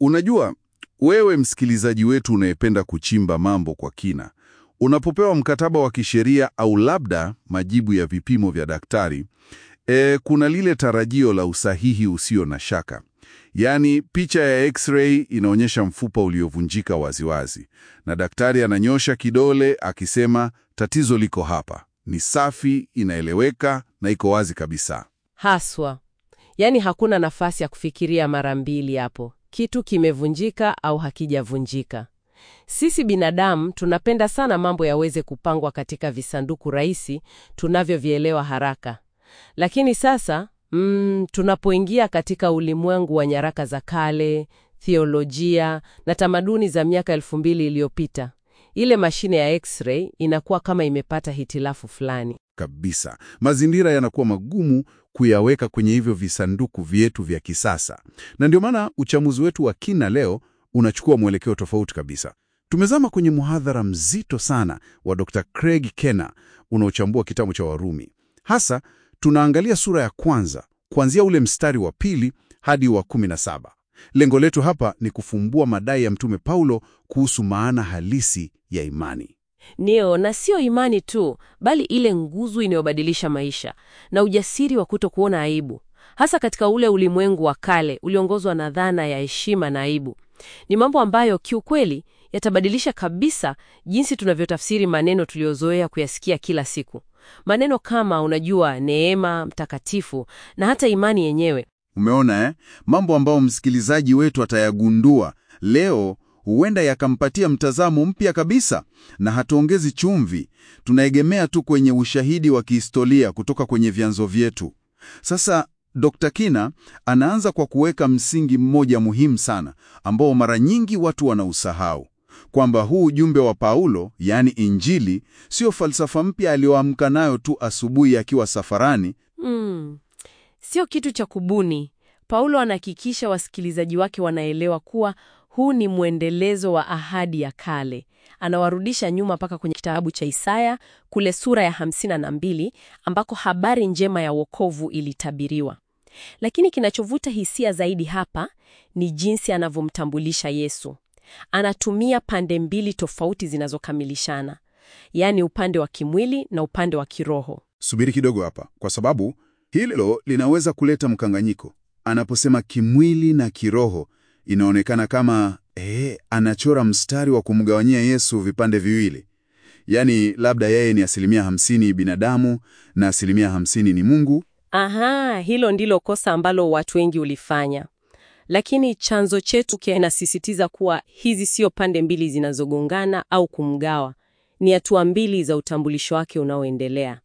Unajua, wewe msikilizaji wetu unayependa kuchimba mambo kwa kina, unapopewa mkataba wa kisheria au labda majibu ya vipimo vya daktari, e, kuna lile tarajio la usahihi usio na shaka. Yaani, picha ya x-ray inaonyesha mfupa uliovunjika waziwazi, na daktari ananyosha kidole akisema tatizo liko hapa, ni safi, inaeleweka na iko wazi kabisa. Haswa. Yaani hakuna nafasi ya kufikiria mara mbili hapo. Kitu kimevunjika au hakijavunjika. Sisi binadamu tunapenda sana mambo yaweze kupangwa katika visanduku rahisi tunavyovielewa haraka. Lakini sasa mm, tunapoingia katika ulimwengu wa nyaraka za kale, theolojia na tamaduni za miaka elfu mbili iliyopita, ile mashine ya x-ray inakuwa kama imepata hitilafu fulani. Kabisa, mazingira yanakuwa magumu kuyaweka kwenye hivyo visanduku vyetu vya kisasa, na ndio maana uchamuzi wetu wa kina leo unachukua mwelekeo tofauti kabisa. Tumezama kwenye muhadhara mzito sana wa Dr. Craig Kenna unaochambua kitabu cha Warumi. Hasa tunaangalia sura ya kwanza kuanzia ule mstari wa pili hadi wa kumi na saba. Lengo letu hapa ni kufumbua madai ya Mtume Paulo kuhusu maana halisi ya imani. Ndio, na sio imani tu, bali ile nguzo inayobadilisha maisha na ujasiri wa kuto kuona aibu, hasa katika ule ulimwengu wa kale uliongozwa na dhana ya heshima na aibu. Ni mambo ambayo kiukweli yatabadilisha kabisa jinsi tunavyotafsiri maneno tuliyozoea kuyasikia kila siku, maneno kama unajua, neema, mtakatifu na hata imani yenyewe. Umeona eh? Mambo ambayo msikilizaji wetu atayagundua leo huenda yakampatia mtazamo mpya kabisa, na hatuongezi chumvi, tunaegemea tu kwenye ushahidi wa kihistoria kutoka kwenye vyanzo vyetu. Sasa Dr. Kina anaanza kwa kuweka msingi mmoja muhimu sana ambao mara nyingi watu wanausahau, kwamba huu ujumbe wa Paulo, yaani Injili, sio falsafa mpya aliyoamka nayo tu asubuhi akiwa safarani. Mm, sio kitu cha kubuni. Paulo anahakikisha wasikilizaji wake wanaelewa kuwa huu ni mwendelezo wa ahadi ya kale. Anawarudisha nyuma mpaka kwenye kitabu cha Isaya kule sura ya hamsini na mbili ambako habari njema ya wokovu ilitabiriwa. Lakini kinachovuta hisia zaidi hapa ni jinsi anavyomtambulisha Yesu. Anatumia pande mbili tofauti zinazokamilishana, yaani upande wa kimwili na upande wa kiroho. Subiri kidogo hapa, kwa sababu hilo linaweza kuleta mkanganyiko. Anaposema kimwili na kiroho, inaonekana kama eh, anachora mstari wa kumgawanyia Yesu vipande viwili, yaani labda yeye ni asilimia hamsini binadamu na asilimia hamsini ni Mungu. Aha, hilo ndilo kosa ambalo watu wengi ulifanya. Lakini chanzo chetu kinasisitiza kuwa hizi sio pande mbili zinazogongana au kumgawa, ni hatua mbili za utambulisho wake unaoendelea.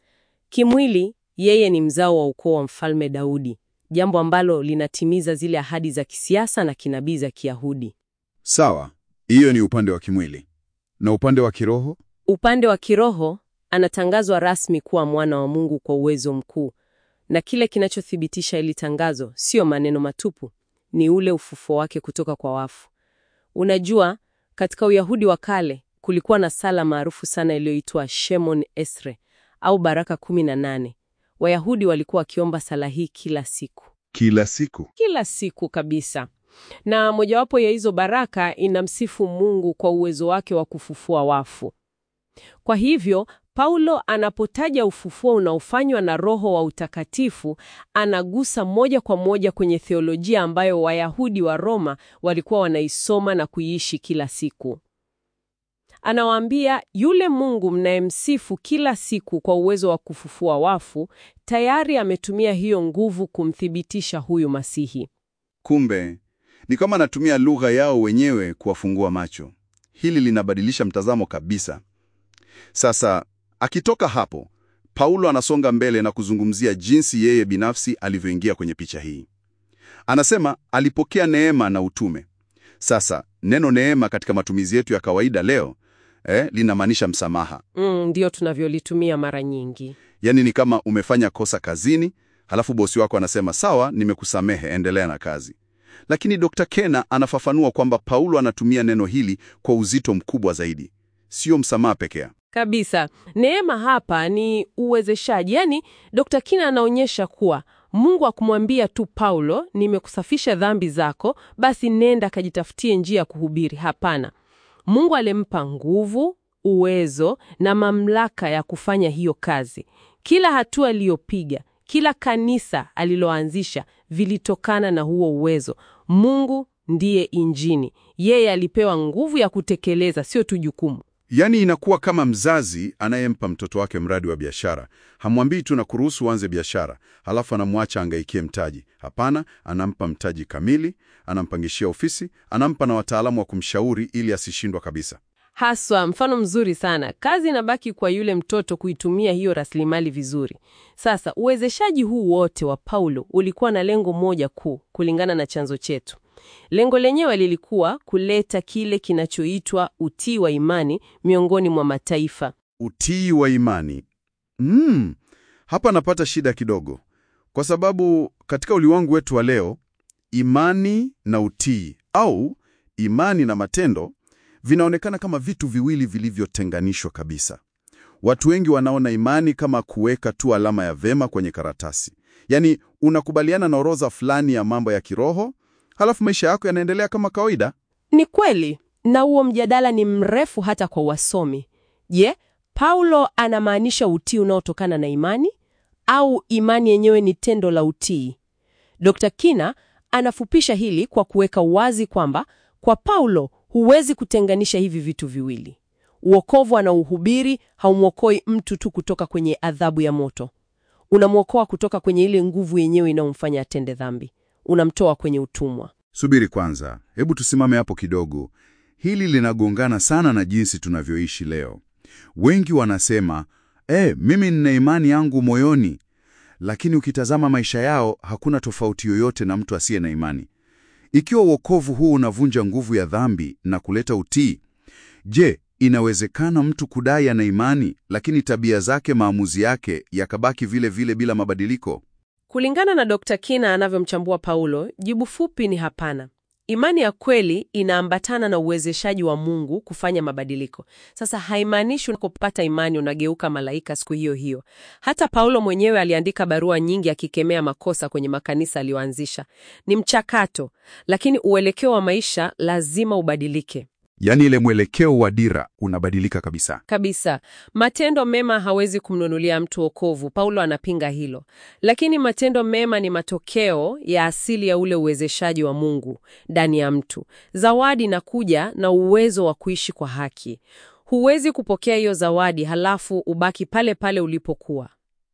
Kimwili, yeye ni mzao wa ukoo wa Mfalme Daudi, jambo ambalo linatimiza zile ahadi za kisiasa na kinabii za Kiyahudi. Sawa, hiyo ni upande wa kimwili. Na upande wa kiroho? Upande wa kiroho, anatangazwa rasmi kuwa mwana wa Mungu kwa uwezo mkuu, na kile kinachothibitisha hili tangazo sio maneno matupu, ni ule ufufuo wake kutoka kwa wafu. Unajua, katika Uyahudi wa kale kulikuwa na sala maarufu sana iliyoitwa Shemon Esre au baraka kumi na nane. Wayahudi walikuwa wakiomba sala hii kila siku, Kila siku. kila siku kabisa, na mojawapo ya hizo baraka inamsifu Mungu kwa uwezo wake wa kufufua wafu. Kwa hivyo Paulo anapotaja ufufuo unaofanywa na Roho wa utakatifu, anagusa moja kwa moja kwenye theolojia ambayo Wayahudi wa Roma walikuwa wanaisoma na kuiishi kila siku. Anawaambia yule Mungu mnayemsifu kila siku kwa uwezo wa kufufua wafu, tayari ametumia hiyo nguvu kumthibitisha huyu Masihi. Kumbe ni kama anatumia lugha yao wenyewe kuwafungua macho. Hili linabadilisha mtazamo kabisa. Sasa akitoka hapo, Paulo anasonga mbele na kuzungumzia jinsi yeye binafsi alivyoingia kwenye picha hii. Anasema alipokea neema na utume. Sasa neno neema katika matumizi yetu ya kawaida leo eh, linamaanisha msamaha. Mm, ndio tunavyolitumia mara nyingi. Yaani ni kama umefanya kosa kazini, halafu bosi wako anasema sawa, nimekusamehe, endelea na kazi. Lakini Dr. Kena anafafanua kwamba Paulo anatumia neno hili kwa uzito mkubwa zaidi, sio msamaha pekee. Kabisa. Neema hapa ni uwezeshaji. Yaani, Dr. Kina anaonyesha kuwa Mungu akumwambia tu Paulo, nimekusafisha dhambi zako, basi nenda kajitafutie njia ya kuhubiri. Hapana, Mungu alimpa nguvu, uwezo na mamlaka ya kufanya hiyo kazi. Kila hatua aliyopiga, kila kanisa aliloanzisha vilitokana na huo uwezo. Mungu ndiye injini, yeye alipewa nguvu ya kutekeleza, sio tu jukumu. Yaani inakuwa kama mzazi anayempa mtoto wake mradi wa biashara. Hamwambii tu na kuruhusu uanze biashara, halafu anamwacha angaikie mtaji. Hapana, anampa mtaji kamili, anampangishia ofisi, anampa na wataalamu wa kumshauri ili asishindwa kabisa. Haswa, mfano mzuri sana. Kazi inabaki kwa yule mtoto kuitumia hiyo rasilimali vizuri. Sasa, uwezeshaji huu wote wa Paulo ulikuwa na lengo moja kuu, kulingana na chanzo chetu. Lengo lenyewe lilikuwa kuleta kile kinachoitwa utii wa imani miongoni mwa mataifa. Utii wa imani. Mm, hapa napata shida kidogo, kwa sababu katika ulimwengu wetu wa leo, imani na utii au imani na matendo vinaonekana kama vitu viwili vilivyotenganishwa kabisa. Watu wengi wanaona imani kama kuweka tu alama ya vema kwenye karatasi, yaani unakubaliana na orodha fulani ya mambo ya kiroho, halafu maisha yako yanaendelea kama kawaida. Ni kweli, na huo mjadala ni mrefu hata kwa wasomi. Je, Paulo anamaanisha utii unaotokana na imani au imani yenyewe ni tendo la utii? Dr. Kina anafupisha hili kwa kuweka wazi kwamba kwa Paulo huwezi kutenganisha hivi vitu viwili. Uokovu anaohubiri haumwokoi mtu tu kutoka kwenye adhabu ya moto, unamwokoa kutoka kwenye ile nguvu yenyewe inayomfanya atende dhambi, unamtoa kwenye utumwa. Subiri kwanza, hebu tusimame hapo kidogo. Hili linagongana sana na jinsi tunavyoishi leo. Wengi wanasema eh, mimi nina imani yangu moyoni, lakini ukitazama maisha yao hakuna tofauti yoyote na mtu asiye na imani. Ikiwa wokovu huu unavunja nguvu ya dhambi na kuleta utii, je, inawezekana mtu kudai ana imani lakini tabia zake, maamuzi yake yakabaki vile vile bila mabadiliko? Kulingana na Dr. Kina anavyomchambua Paulo, jibu fupi ni hapana. Imani ya kweli inaambatana na uwezeshaji wa Mungu kufanya mabadiliko. Sasa haimaanishi unapopata imani unageuka malaika siku hiyo hiyo. Hata Paulo mwenyewe aliandika barua nyingi akikemea makosa kwenye makanisa aliyoanzisha. Ni mchakato, lakini uelekeo wa maisha lazima ubadilike. Yaani ile mwelekeo wa dira unabadilika kabisa. Kabisa. Matendo mema hawezi kumnunulia mtu wokovu. Paulo anapinga hilo. Lakini matendo mema ni matokeo ya asili ya ule uwezeshaji wa Mungu ndani ya mtu. Zawadi inakuja na uwezo wa kuishi kwa haki. Huwezi kupokea hiyo zawadi halafu ubaki pale pale ulipokuwa.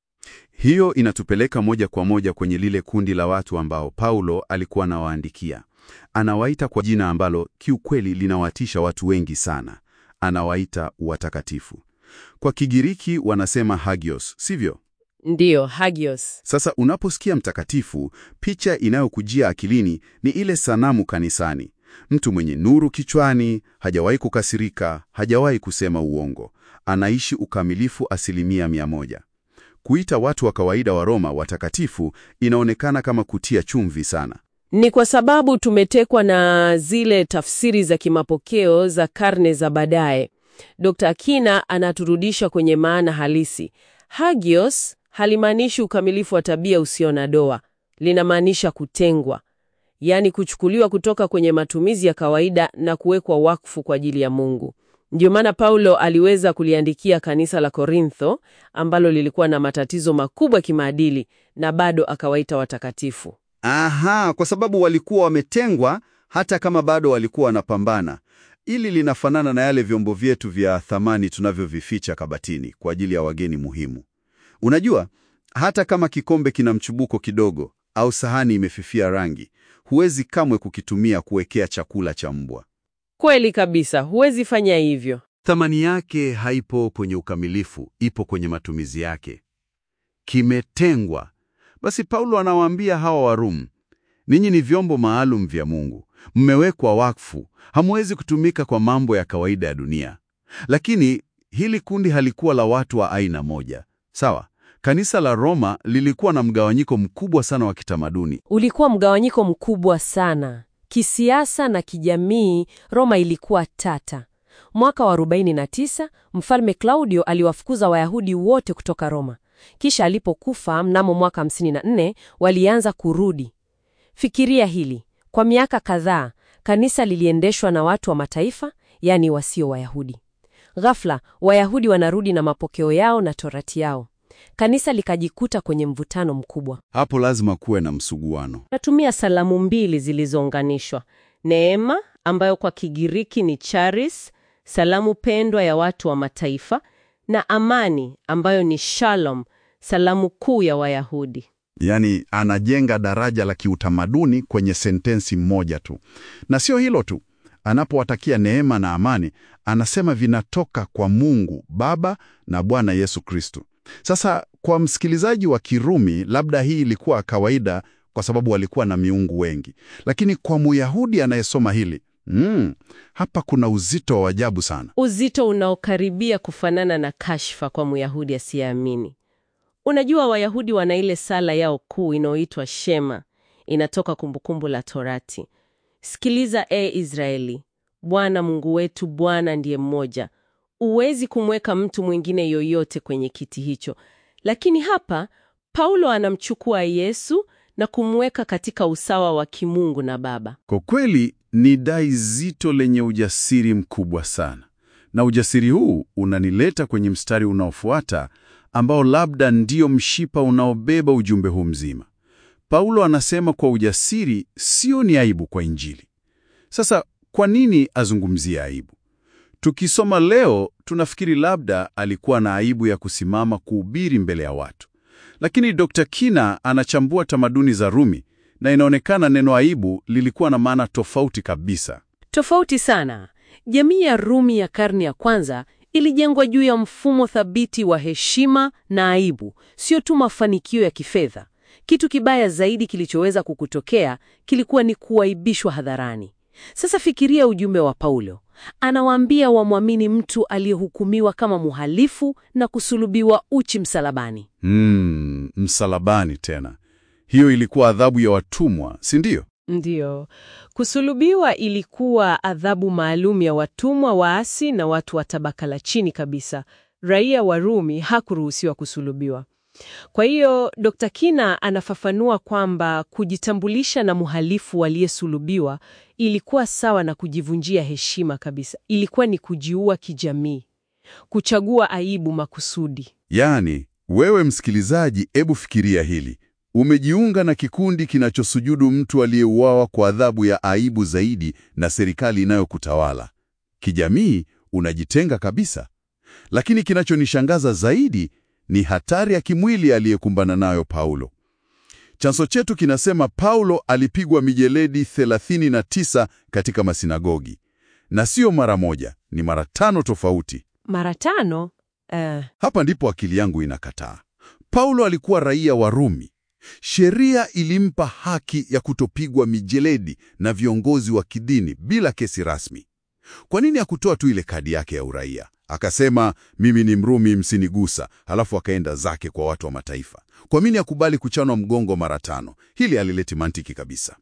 Hiyo inatupeleka moja kwa moja kwenye lile kundi la watu ambao Paulo alikuwa anawaandikia. Anawaita kwa jina ambalo kiukweli linawatisha watu wengi sana. Anawaita watakatifu. Kwa Kigiriki wanasema hagios, sivyo? Ndiyo, hagios. Sasa unaposikia mtakatifu, picha inayokujia akilini ni ile sanamu kanisani. Mtu mwenye nuru kichwani, hajawahi kukasirika, hajawahi kusema uongo. Anaishi ukamilifu asilimia mia moja. Kuita watu wa kawaida wa Roma watakatifu inaonekana kama kutia chumvi sana. Ni kwa sababu tumetekwa na zile tafsiri za kimapokeo za karne za baadaye. Dr. Akina anaturudisha kwenye maana halisi. Hagios halimaanishi ukamilifu wa tabia usio na doa, linamaanisha kutengwa, yaani kuchukuliwa kutoka kwenye matumizi ya kawaida na kuwekwa wakfu kwa ajili ya Mungu. Ndio maana Paulo aliweza kuliandikia kanisa la Korintho ambalo lilikuwa na matatizo makubwa kimaadili na bado akawaita watakatifu. Aha, kwa sababu walikuwa wametengwa hata kama bado walikuwa wanapambana. Ili linafanana na yale vyombo vyetu vya thamani tunavyovificha kabatini kwa ajili ya wageni muhimu. Unajua, hata kama kikombe kina mchubuko kidogo au sahani imefifia rangi, huwezi kamwe kukitumia kuwekea chakula cha mbwa. Kweli kabisa, huwezi fanya hivyo. Thamani yake haipo kwenye ukamilifu, ipo kwenye matumizi yake. Kimetengwa. Basi Paulo anawaambia hawa Warumi, ninyi ni vyombo maalum vya Mungu, mmewekwa wakfu, hamwezi kutumika kwa mambo ya kawaida ya dunia. Lakini hili kundi halikuwa la watu wa aina moja, sawa? Kanisa la Roma lilikuwa na mgawanyiko mkubwa sana wa kitamaduni. Ulikuwa mgawanyiko mkubwa sana kisiasa na kijamii. Roma ilikuwa tata. Mwaka wa 49 mfalme Klaudio aliwafukuza Wayahudi wote kutoka Roma. Kisha alipokufa mnamo mwaka 54 walianza kurudi. Fikiria hili, kwa miaka kadhaa kanisa liliendeshwa na watu wa mataifa, yaani wasio Wayahudi. Ghafla Wayahudi wanarudi na mapokeo yao na torati yao. Kanisa likajikuta kwenye mvutano mkubwa. Hapo lazima kuwe na msuguano. Natumia salamu mbili zilizounganishwa: neema ambayo kwa Kigiriki ni charis, salamu pendwa ya watu wa mataifa, na amani ambayo ni shalom, salamu kuu ya Wayahudi. Yaani anajenga daraja la kiutamaduni kwenye sentensi moja tu. Na sio hilo tu, anapowatakia neema na amani, anasema vinatoka kwa Mungu Baba na Bwana Yesu Kristo. Sasa kwa msikilizaji wa Kirumi, labda hii ilikuwa kawaida kwa sababu walikuwa na miungu wengi, lakini kwa Muyahudi anayesoma hili mm, hapa kuna uzito wa ajabu sana. Uzito unaokaribia kufanana na kashfa kwa Myahudi asiyeamini. Unajua, Wayahudi wana ile sala yao kuu inayoitwa Shema, inatoka Kumbukumbu la Torati. Sikiliza e Israeli, Bwana Mungu wetu, Bwana ndiye mmoja. Huwezi kumweka mtu mwingine yoyote kwenye kiti hicho. Lakini hapa Paulo anamchukua Yesu na kumweka katika usawa wa kimungu na Baba. Kwa kweli ni dai zito lenye ujasiri mkubwa sana, na ujasiri huu unanileta kwenye mstari unaofuata ambao labda ndio mshipa unaobeba ujumbe huu mzima. Paulo anasema kwa ujasiri sio ni aibu kwa Injili. Sasa kwa nini azungumzie aibu? Tukisoma leo tunafikiri labda alikuwa na aibu ya kusimama kuhubiri mbele ya watu, lakini Dr. Kina anachambua tamaduni za Rumi na inaonekana neno aibu lilikuwa na maana tofauti kabisa. Tofauti sana. Jamii ya Rumi ya karne ya kwanza ilijengwa juu ya mfumo thabiti wa heshima na aibu, sio tu mafanikio ya kifedha. Kitu kibaya zaidi kilichoweza kukutokea kilikuwa ni kuaibishwa hadharani. Sasa fikiria ujumbe wa Paulo. Anawaambia wamwamini mtu aliyehukumiwa kama muhalifu na kusulubiwa uchi msalabani. Hmm, msalabani tena. Hiyo ilikuwa adhabu ya watumwa, si ndio? Ndiyo, kusulubiwa ilikuwa adhabu maalum ya watumwa waasi na watu wa tabaka la chini kabisa. Raia wa Rumi hakuruhusiwa kusulubiwa. Kwa hiyo Dr. Kina anafafanua kwamba kujitambulisha na mhalifu aliyesulubiwa ilikuwa sawa na kujivunjia heshima kabisa. Ilikuwa ni kujiua kijamii, kuchagua aibu makusudi. Yaani, wewe msikilizaji, ebu fikiria hili. Umejiunga na kikundi kinachosujudu mtu aliyeuawa kwa adhabu ya aibu zaidi na serikali inayokutawala. Kijamii unajitenga kabisa. Lakini kinachonishangaza zaidi ni hatari ya kimwili aliyekumbana nayo Paulo. Chanzo chetu kinasema Paulo alipigwa mijeledi 39 katika masinagogi, na sio mara moja, ni mara tano tofauti. Mara tano? Eh, Hapa ndipo akili yangu inakataa. Paulo alikuwa raia wa Rumi. Sheria ilimpa haki ya kutopigwa mijeledi na viongozi wa kidini bila kesi rasmi. Kwa nini hakutoa tu ile kadi yake ya uraia akasema, mimi ni Mrumi, msinigusa, halafu akaenda zake kwa watu wa mataifa? Kwa nini akubali kuchanwa mgongo mara tano? Hili halileti mantiki kabisa.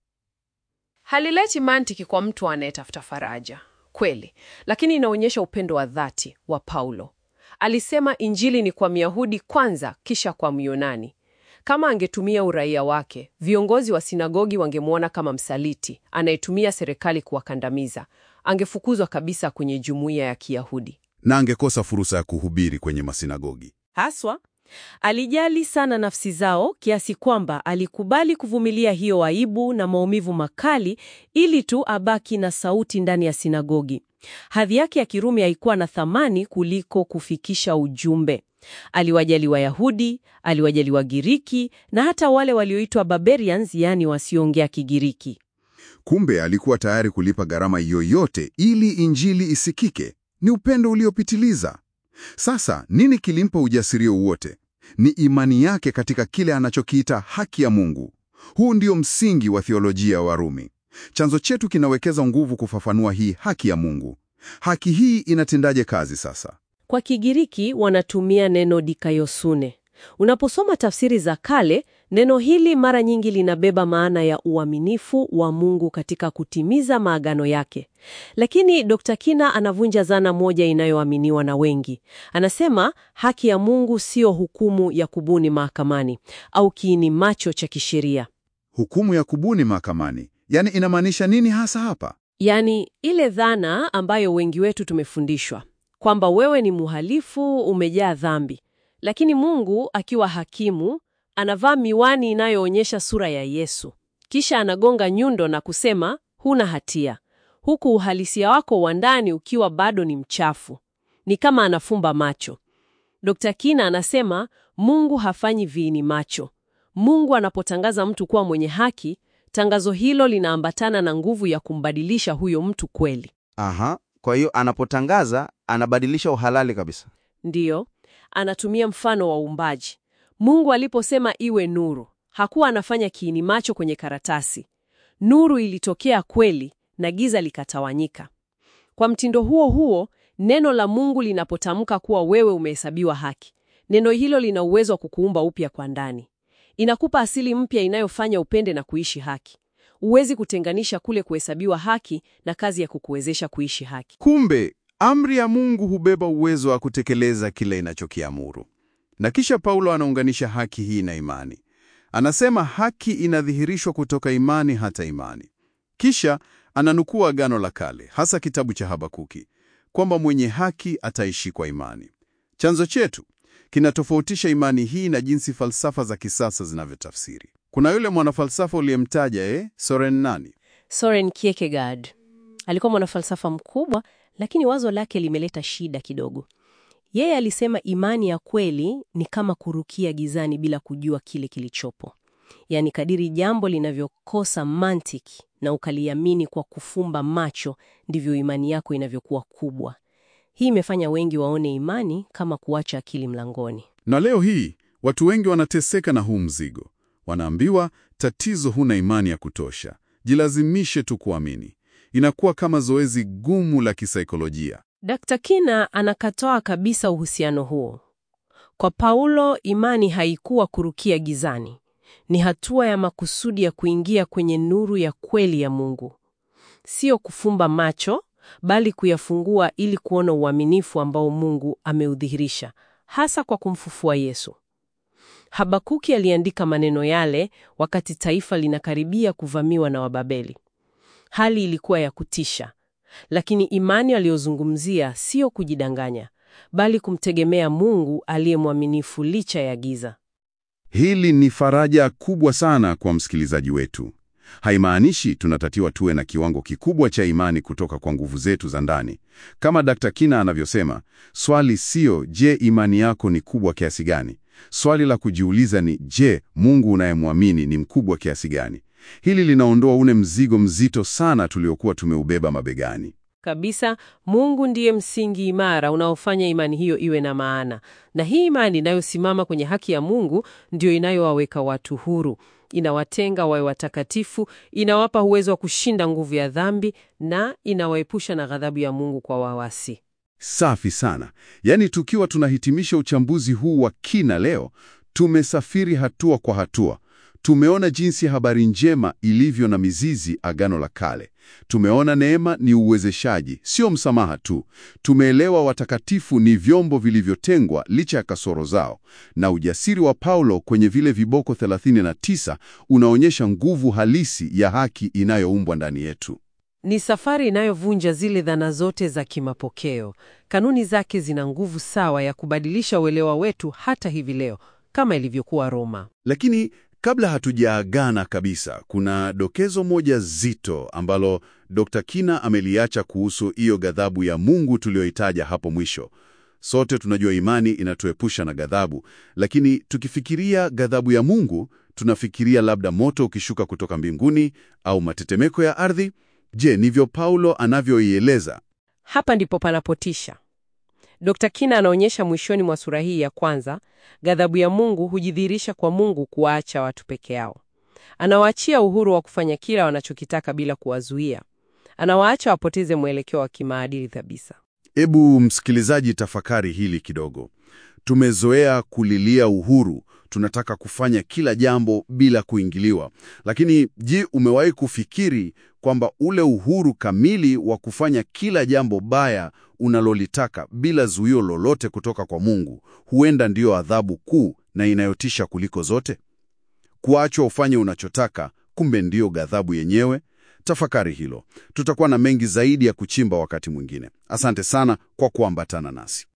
halileti mantiki kwa mtu anayetafuta faraja kweli, lakini inaonyesha upendo wa dhati wa Paulo. Alisema Injili ni kwa Myahudi kwanza, kisha kwa Myunani. Kama angetumia uraia wake, viongozi wa sinagogi wangemwona kama msaliti anayetumia serikali kuwakandamiza. Angefukuzwa kabisa kwenye jumuiya ya Kiyahudi. Na angekosa fursa ya kuhubiri kwenye masinagogi. Haswa alijali sana nafsi zao kiasi kwamba alikubali kuvumilia hiyo aibu na maumivu makali ili tu abaki na sauti ndani ya sinagogi. Hadhi yake ya Kirumi haikuwa na thamani kuliko kufikisha ujumbe. Aliwajali Wayahudi, aliwajali Wagiriki na hata wale walioitwa barbarians, yaani wasioongea Kigiriki. Kumbe alikuwa tayari kulipa gharama yoyote ili injili isikike. Ni upendo uliopitiliza. Sasa nini kilimpa ujasiri wote? Ni imani yake katika kile anachokiita haki ya Mungu. Huu ndio msingi wa theolojia wa Rumi. Chanzo chetu kinawekeza nguvu kufafanua hii haki ya Mungu. Haki hii inatendaje kazi sasa? Kwa Kigiriki wanatumia neno dikaiosune. Unaposoma tafsiri za kale, Neno hili mara nyingi linabeba maana ya uaminifu wa Mungu katika kutimiza maagano yake. Lakini Dr. Kina anavunja dhana moja inayoaminiwa na wengi. Anasema haki ya Mungu sio hukumu ya kubuni mahakamani au kiini macho cha kisheria. Hukumu ya kubuni mahakamani, yaani inamaanisha nini hasa hapa? Yaani ile dhana ambayo wengi wetu tumefundishwa kwamba wewe ni mhalifu, umejaa dhambi, lakini Mungu akiwa hakimu anavaa miwani inayoonyesha sura ya Yesu, kisha anagonga nyundo na kusema huna hatia, huku uhalisia wako wa ndani ukiwa bado ni mchafu. Ni kama anafumba macho. Dr. Kina anasema Mungu hafanyi viini macho. Mungu anapotangaza mtu kuwa mwenye haki, tangazo hilo linaambatana na nguvu ya kumbadilisha huyo mtu kweli. Aha, kwa hiyo anapotangaza anabadilisha uhalali kabisa. Ndiyo, anatumia mfano wa uumbaji. Mungu aliposema iwe nuru, hakuwa anafanya kiini macho kwenye karatasi. Nuru ilitokea kweli na giza likatawanyika. Kwa mtindo huo huo, neno la Mungu linapotamka kuwa wewe umehesabiwa haki, neno hilo lina uwezo wa kukuumba upya kwa ndani. Inakupa asili mpya inayofanya upende na kuishi haki. Huwezi kutenganisha kule kuhesabiwa haki na kazi ya kukuwezesha kuishi haki. Kumbe amri ya Mungu hubeba uwezo wa kutekeleza kile inachokiamuru. Na kisha Paulo anaunganisha haki hii na imani. Anasema haki inadhihirishwa kutoka imani hata imani. Kisha ananukuu Agano la Kale, hasa kitabu cha Habakuki, kwamba mwenye haki ataishi kwa imani. Chanzo chetu kinatofautisha imani hii na jinsi falsafa za kisasa zinavyotafsiri. Kuna yule mwanafalsafa uliyemtaja, eh, Soren nani? Soren Kierkegaard alikuwa mwanafalsafa mkubwa, lakini wazo lake limeleta shida kidogo. Yeye alisema imani ya kweli ni kama kurukia gizani bila kujua kile kilichopo. Yaani, kadiri jambo linavyokosa mantiki na ukaliamini kwa kufumba macho, ndivyo imani yako inavyokuwa kubwa. Hii imefanya wengi waone imani kama kuacha akili mlangoni. Na leo hii watu wengi wanateseka na huu mzigo. Wanaambiwa tatizo, huna imani ya kutosha, jilazimishe tu kuamini. Inakuwa kama zoezi gumu la kisaikolojia. Dr. Kina anakatoa kabisa uhusiano huo. Kwa Paulo, imani haikuwa kurukia gizani, ni hatua ya makusudi ya kuingia kwenye nuru ya kweli ya Mungu, sio kufumba macho, bali kuyafungua ili kuona uaminifu ambao Mungu ameudhihirisha, hasa kwa kumfufua Yesu. Habakuki aliandika maneno yale wakati taifa linakaribia kuvamiwa na Wababeli. Hali ilikuwa ya kutisha, lakini imani aliyozungumzia sio kujidanganya, bali kumtegemea Mungu aliye mwaminifu licha ya giza. Hili ni faraja kubwa sana kwa msikilizaji wetu. Haimaanishi tunatakiwa tuwe na kiwango kikubwa cha imani kutoka kwa nguvu zetu za ndani. Kama Dr. Kina anavyosema, swali sio je, imani yako ni kubwa kiasi gani? Swali la kujiuliza ni je, Mungu unayemwamini ni mkubwa kiasi gani? Hili linaondoa ule mzigo mzito sana tuliokuwa tumeubeba mabegani. Kabisa, Mungu ndiye msingi imara unaofanya imani hiyo iwe na maana, na hii imani inayosimama kwenye haki ya Mungu ndiyo inayowaweka watu huru, inawatenga wawe watakatifu, inawapa uwezo wa kushinda nguvu ya dhambi na inawaepusha na ghadhabu ya Mungu kwa wawasi. Safi sana. Yaani, tukiwa tunahitimisha uchambuzi huu wa kina leo, tumesafiri hatua kwa hatua. Tumeona jinsi habari njema ilivyo na mizizi Agano la Kale. Tumeona neema ni uwezeshaji, sio msamaha tu. Tumeelewa watakatifu ni vyombo vilivyotengwa licha ya kasoro zao, na ujasiri wa Paulo kwenye vile viboko 39 unaonyesha nguvu halisi ya haki inayoumbwa ndani yetu. Ni safari inayovunja zile dhana zote za kimapokeo. Kanuni zake zina nguvu sawa ya kubadilisha uelewa wetu hata hivi leo, kama ilivyokuwa Roma. Lakini kabla hatujaagana kabisa, kuna dokezo moja zito ambalo Dr. Kina ameliacha kuhusu hiyo ghadhabu ya Mungu tuliyoitaja hapo mwisho. Sote tunajua imani inatuepusha na ghadhabu, lakini tukifikiria ghadhabu ya Mungu, tunafikiria labda moto ukishuka kutoka mbinguni au matetemeko ya ardhi. Je, ndivyo Paulo anavyoieleza? Hapa ndipo panapotisha. Dr. Kina anaonyesha mwishoni mwa sura hii ya kwanza, ghadhabu ya Mungu hujidhihirisha kwa Mungu kuwaacha watu peke yao. Anawaachia uhuru wa kufanya kila wanachokitaka bila kuwazuia. Anawaacha wapoteze mwelekeo wa kimaadili kabisa. Ebu msikilizaji, tafakari hili kidogo. Tumezoea kulilia uhuru, tunataka kufanya kila jambo bila kuingiliwa. Lakini je, umewahi kufikiri kwamba ule uhuru kamili wa kufanya kila jambo baya unalolitaka bila zuio lolote kutoka kwa Mungu huenda ndiyo adhabu kuu na inayotisha kuliko zote? Kuachwa ufanye unachotaka, kumbe ndiyo ghadhabu yenyewe. Tafakari hilo. Tutakuwa na mengi zaidi ya kuchimba wakati mwingine. Asante sana kwa kuambatana nasi.